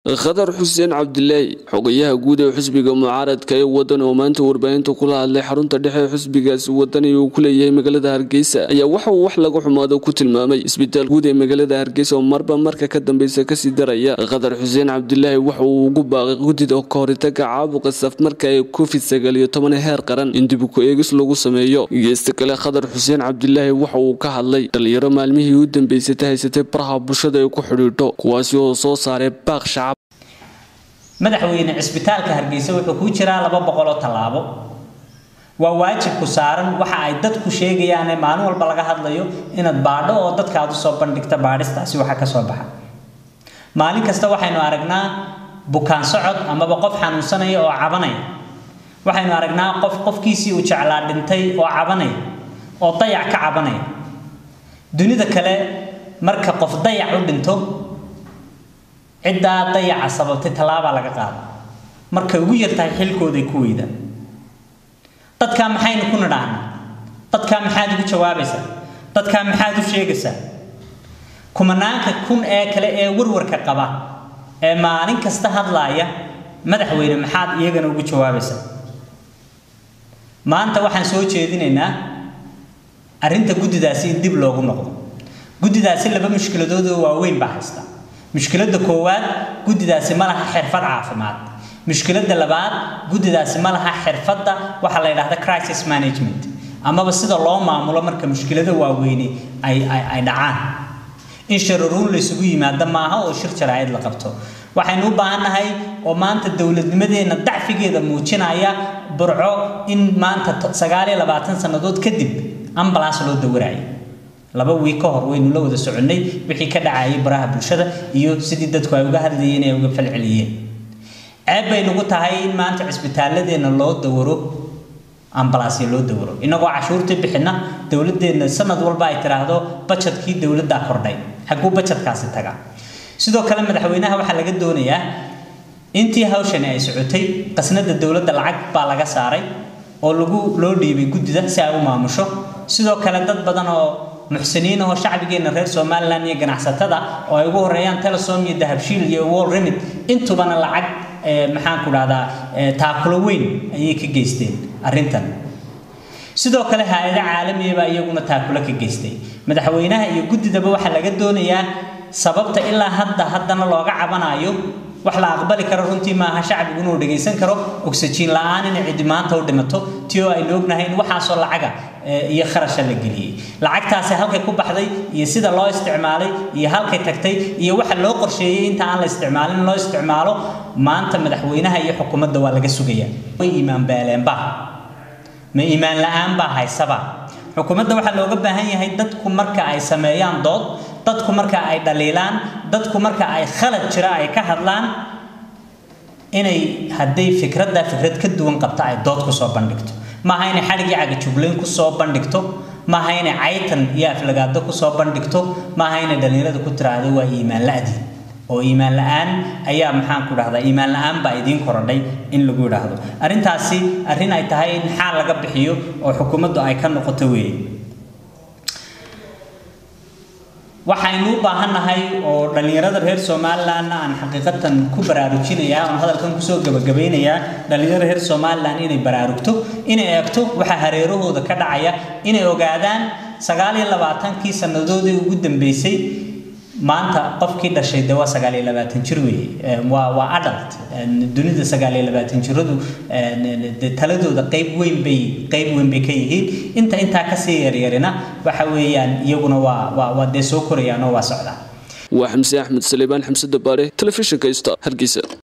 khadar xuseen cabdilaahi xogayaha guud ee xusbiga mucaaradka ee wadan oo maanta warbaahinta kula hadlay xarunta dhexe ee xusbigaasi wadani uu ku leeyahay magaalada hargeysa ayaa waxa uu wax laga xumaado ku tilmaamay isbitaal guud ee magaalada hargeysa oo marba marka ka dambeysa kasii daraya khadar xuseen cabdilaahi waxa uu ugu baaqay gudida oo kahoritaga caabuqa safmarka ee covid sagaal iyo toban heer qaran in dib ku eegis lagu sameeyo geesta kale khadar xuseen cabdilaahi waxa uu ka hadlay dhalinyaro maalmihii u dambeysatay haysatay baraha bulshada ay ku xidhiidho kuwaasi oo soo saaray baaq shacab madaxweyne cisbitaalka hargeysa wuxuu kuu jiraa laba boqoloo tallaabo waa waajibku saaran waxa ay dadku sheegayaane maalin walba laga hadlayo inaad baadho oo dadka aad usoo bandhigta baadhistaasi waxa ka soo baxa maalin kasta waxaynu aragnaa bukaan socod amaba qof xanuunsanaya oo cabanaya waxaynu aragnaa qof qofkiisii uu jeclaa dhintay oo cabanaya oo dayac ka cabanaya dunida kale marka qof dayac u dhinto ciddaa dayaca sababtay tallaabaa laga qaada markay ugu yartahay xilkooday ku weydaan dadkaa maxaynu ku nidhaahnaa dadkaa maxaad ugu jawaabaysaa dadkaa maxaad u sheegaysaa kumanaanka kun ee kale ee warwarka qaba ee maalin kasta hadlaaya madaxweyne maxaad iyagana ugu jawaabaysaa maanta waxaan soo jeedinaynaa arrinta guddidaasi in dib loogu noqdo guddidaasi laba mushkiladood oo waaweyn baa haysta mushkiladda koowaad guddidaasi ma laha xirfad caafimaad mushkiladda labaad guddidaasi ma laha xirfadda waxaa la yidhahda crisis management amaba sida loo maamulo marka mushkilado waaweyni ay ay dhacaan in shararuun laysugu yimaado maaha oo shir jaraa'id la qabto waxaynu u baahannahay oo maanta dowladnimadeenna dacfigeeda muujinaya burco in maanta sagaal iyo labaatan sannadood kadib ambalaas loo dawarayo laba wiig ka hor waynu la wada soconnay wixii ka dhacayay baraha bulshada iyo sidii dadku ay uga hadlayeen ay uga falceliyeen ceeb bay nagu tahay in maanta cisbitaaladeenna loo dawaro ambalaasya loo dawaro innagoo cashuurtii bixina dowladeenna sanad walba ay tiraahdo bajetkii dowladdaa kordhay xaguu bajetkaasi taga sidoo kale madaxweynaha waxaa laga doonayaa intii hawshani ay socotay qasnada dowladda lacag baa laga saaray oo lagu loo dhiibay guddida si ay u maamusho sidoo kale dad badan oo muxsiniin oo shacbigeenna reer somalilan iyo ganacsatada oo ay ugu horeeyaan telesom iyo dahabshiil iyo wall remit intubana lacag maxaan ku dhahdaa taakulo weyn ayay ka geysteen arrintan sidoo kale hay-ado caalamiyaba iyaguna taakulo ka geystay madaxweynaha iyo guddidaba waxaa laga doonayaa sababta ilaa hadda haddana looga cabanayo wax la aqbali karo runtii maaha shacbigu inuu dhagaysan karo oxygen la-aan inay cidi maanta u dhimato ti oo aynu ognahay in waxaasoo lacaga iyo kharasha la geliyey lacagtaasi halkay ku baxday iyo sida loo isticmaalay iyo halkay tagtay iyo waxa loo qorsheeyey inta aan la isticmaalin loo isticmaalo maanta madaxweynaha iyo xukuumadda waa laga sugaya way iimaan beeleenba ma iimaan la-aan baa haysaba xukuumadda waxaa looga baahan yahay dadku marka ay sameeyaan dood dadku marka ay dhaliilaan dadku marka ay khalad jira ay ka hadlaan inay hadday fikradda fikrad ka duwan qabta ay dood kusoo bandhigto maaha inay xadhigii cagajuglayn kusoo bandhigto maaha inay caytan iyo aflagaado kusoo bandhigto maaha inay dhalinyarada ku tiraahdo waa iimaan la-di oo iimaan la-aan ayaa maxaan ku dhahdaa iimaan la-aan baa idiin korodhay in lagu idhaahdo arrintaasi arrin ay tahay in xaal laga bixiyo oo xukuumaddu ay ka noqoto weeye waxaynu u baahannahay oo dhallinyarada reer somalilanna aan xaqiiqatan ku baraarujinayaa oon hadalkan kusoo gabagabeynayaa dhallinyarada reer somalilan inay baraarugto inay eegto waxaa hareerahooda ka dhacaya inay ogaadaan sagaal iyo labaatankii sannadoodii ugu dambeysay maanta qofkii dhashay de waa sagaal iyo labaatan jir weeye waa waa adult dunida sagaal iyo labaatan jiradu taladooda qayb weyn bay qayb weyn bay ka yihiin inta intaa kasii yaryarina waxa weeyaan iyaguna waa waa waa dee soo korayaan oo waa socdaan waa xamse axmed saleebaan xamse dabaare telefishinka sta hargeysa